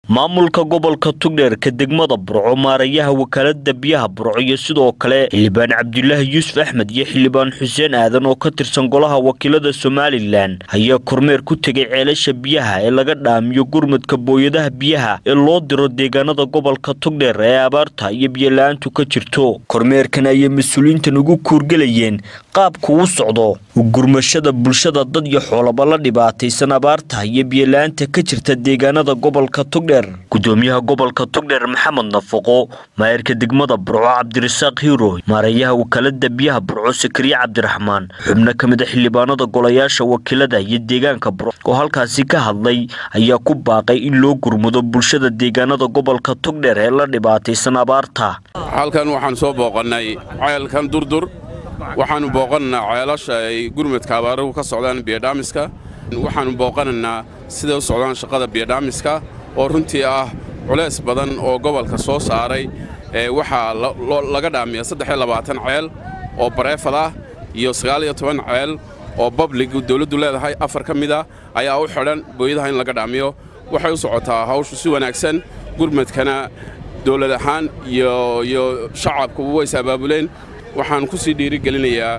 maamulka gobolka tugdheerka degmada burco maarayaha wakaalada biyaha burco iyo sidoo kale xildhibaan cabdulaahi yuusuf axmed iyo xildhibaan xuseen aadan oo ka tirsan golaha wakiilada somalilan ayaa kormeer ku tegay ceelasha biyaha ee laga dhaamiyo gurmadka booyadaha biyaha ee loo diro deegaanada gobolka tugdheer ee abaarta iyo biyola-aantu ka jirto kormeerkan ayay mas-uuliyiintan ugu kuurgelayeen qaabku u socdo gurmashada bulshada dad iyo xoolaba la dhibaataysan abaarta iyo biyola-aanta ka jirta deegaanada gobolka tugdheer gudoomiyaha gobolka tugdheer maxamed nafaqo maayirka degmada burco cabdirasaaq hiiro maarayaha wakaalada biyaha burco sakariye cabdiraxmaan xubno ka mid a xildhibaanada golayaasha wakiilada iyo deegaanka burco oo halkaasi ka hadlay ayaa ku baaqay in loo gurmudo bulshada deegaanada gobolka tugdheer ee la dhibaataysan abaarta halkan waxaan soo booqannay ceelkan durdur waxaannu booqanaynaa ceelasha ay gurmadka abaaruhu ka socdaan biyodhaamiska waxaannu booqanaynaa siday u socdaan shaqada biyodhaamiska oo runtii ah culays badan oo gobolka soo saaray waxaa laga dhaamiya ceel oo bareefad ah iyo ceel oo bablig dawladdu leedahay afar ka mid a ayaa u xidhan booyadaha in laga dhaamiyo waxay u socotaa hawshu si wanaagsan gurmadkana dawlad ahaan iyo shacabkuba way is abaabuleen waxaan ku sii dhiirigelinayaa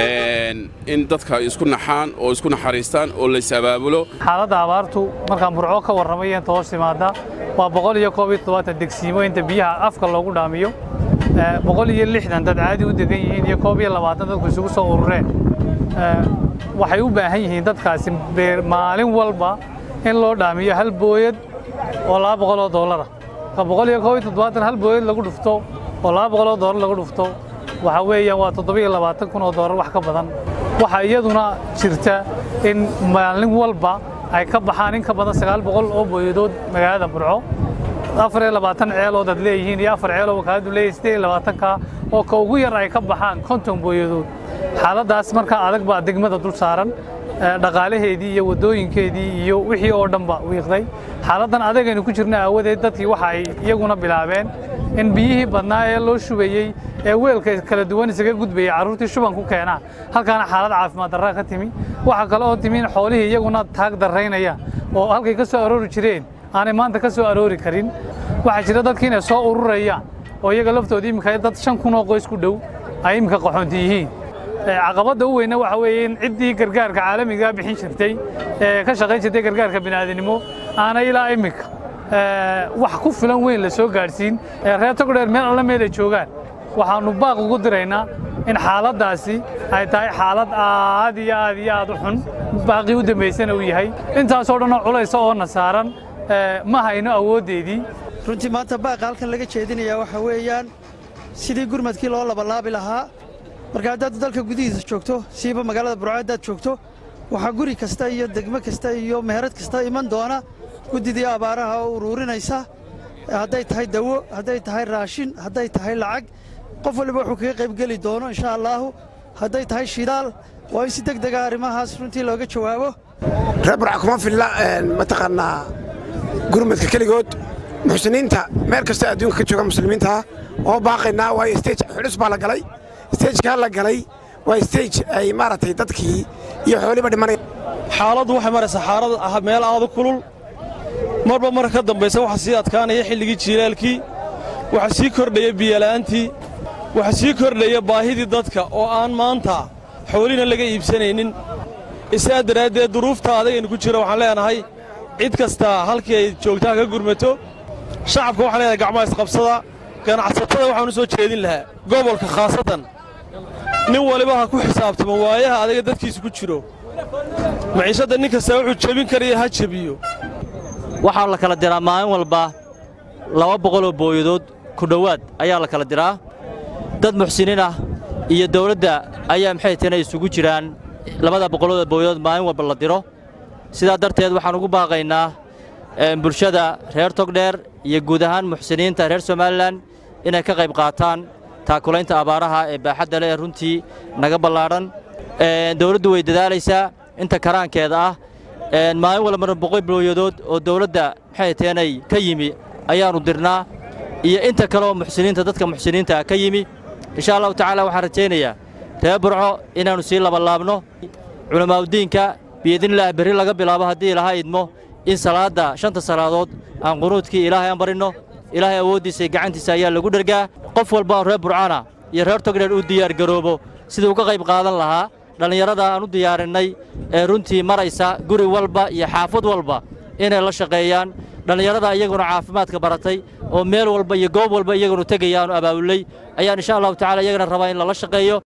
in dadka isku naxaan oo isku naxariistaan oo lays abaabulo xaaladda abaartu markaan burco ka warramay inta hoos timaadda waa boqol iyo koob iyo toddobaatan degsiimo inta biyaha afka loogu dhaamiyo boqol iyo lixdan dad caadi u degan yihiin iyo koob iyo labaatan dadku isugu soo urureen waxay u baahan yihiin dadkaasi maalin walba in loo dhaamiyo hal booyad oo laba boqol oo doolara marka boqol iyo koob iyo toddobaatan hal booyad lagu dhufto oo laba boqol oo doolar lagu dhufto waxa weeyaan waa toddobiyo labaatan kun oo doolar wax ka badan waxaa iyaduna jirta in maalin walba ay ka baxaan in ka badan sagaal boqol oo booyadood magaalada burco afar iyo labaatan ceelood aad leeyihiin iyo afar ceeloo wakaaladu leeyihin siddeed iyo labaatanka oo ka ugu yar ay ka baxaan konton booyadood xaaladdaas markaa adag baa degmada dul saaran dhaqaalaheedii iyo waddooyinkeedii iyo wixii oo dhanba wiiqday xaaladdan adagaynu ku jirna aawadeed dadkii waxa ay iyaguna bilaabeen in biyihii badnaa ee loo shubayey ee weelka kala duwan isaga gudbayay carruurtii shuban ku keenaan halkaana xaalad caafimaad darraa ka timi waxaa kale oo timi in xoolihii iyaguna taag darraynaya oo halkay ka soo aroori jireen aanay maanta ka soo aroori karin waxaa jira dadkii inay soo ururayaan oo iyaga laftooda iminka dad shan kun oo qoys ku dhow ay iminka qaxoonti yihiin caqabadda u weyna waxa weeye in ciddii gargaarka caalamigaa bixin jirtay ee ka shaqayn jirtay gargaarka bini'aadanimo aanay ilaa iminka wax ku filan weyn la soo gaadhsiin ee reer togdheer meel alla meel ay joogaan waxaannu baaq ugu diraynaa in xaaladdaasi ay tahay xaalad aad iyo aad iyo aad u xun baaqii u dambaysana uu yahay intaasoo dhanoo culaysa oona saaran ma hayno awooddeedii runtii maanta baaqa halkan laga jeedinayaa waxaa weeyaan sidii gurmadkii loo labalaabi lahaa marka haddaad dalka gudihiisa joogto siiba magaalada burco haddaad joogto waxaa guri kasta iyo degmo kasta iyo meherad kasta iman doona guddidii abaaraha oo uruurinaysa hadday tahay dawo hadday tahay raashin hadday tahay lacag qof waliba wuxuu kaga qaybgeli doono insha allaahu hadday tahay shidaal waa in si deg dega arrimahaas runtii looga jawaabo reer burca kuma filla mataqaannaa gurmadka keligood muxsiniinta meel kasta adduunka ka jooga muslimiintaa oo baaqaynaa waayo stej xulus baa la galay stejkaa la galay waa stej ay maaragtay dadkii iyo xooliba dhimanaya xaaladdu waxay maraysaa xaalad ah meel aadu kulul marba marka ka dambaysa waxaa sii adkaanaya xilligii jiilaalkii waxaa sii kordhaya biyola'aantii waxaa sii kordhaya baahidii dadka oo aan maanta xoolina laga iibsanaynin isaa daraaddeed duruufta adagaynu ku jira waxaan leenahay cid kastaa halkii ay joogtaa ka gurmato shacabka waxaan leenahay gacmaha isqabsada ganacsatada waxaanu soo jeedin lahaa gobolka khaasatan nin waliba ha ku xisaabtamo waayaha adaga dadkiisa ku jiro maciishadda nin kastaa wuxuu jebin karaya ha jebiyo waxaa la kala diraa maalin walba laba boqoloo booyadood ku dhowaad ayaa la kala diraa dad muxsiniin ah iyo dawladda ayaa maxay tana isugu jiraan labada boqolooda booyadood maalin walba la diro sidaa darteed waxaan ugu baaqaynaa bulshada reer togdheer iyo guud ahaan muxsiniinta reer somalilan inay ka qayb qaataan taakulaynta abaaraha ee baaxadda leh ee runtii naga ballaadhan dawladdu way dadaalaysaa inta karaankeeda ah maalin walba marna boqol booyadood oo dawladda maxay teenay ka yimi ayaannu dirnaa iyo inta kaleoo muxsiniinta dadka muxsiniinta ka yimi insha allahu tacaala waxaan rajaynayaa reer burco inaannu sii labalaabno culammaa'udiinka biidnillaah berri laga bilaabo haddii ilaha idmo in salaadda shanta salaadood aan qunuudkii ilaahay aan barinno ilaahay awooddiisa iyo gacantiisa ayaa lagu dhergaa qof walba oo reer burcana iyo reer togdheer u diyaargaroobo siduu uga qayb qaadan lahaa dhallinyarada aan u diyaarinnay ee runtii maraysa guri walba iyo xaafad walba inay la shaqeeyaan dhallinyarada iyaguna caafimaadka baratay oo meel walba iyo goob walba iyagunu tegaya aanu abaabulay ayaan insha allahu tacala iyagana rabaa in lala shaqeeyo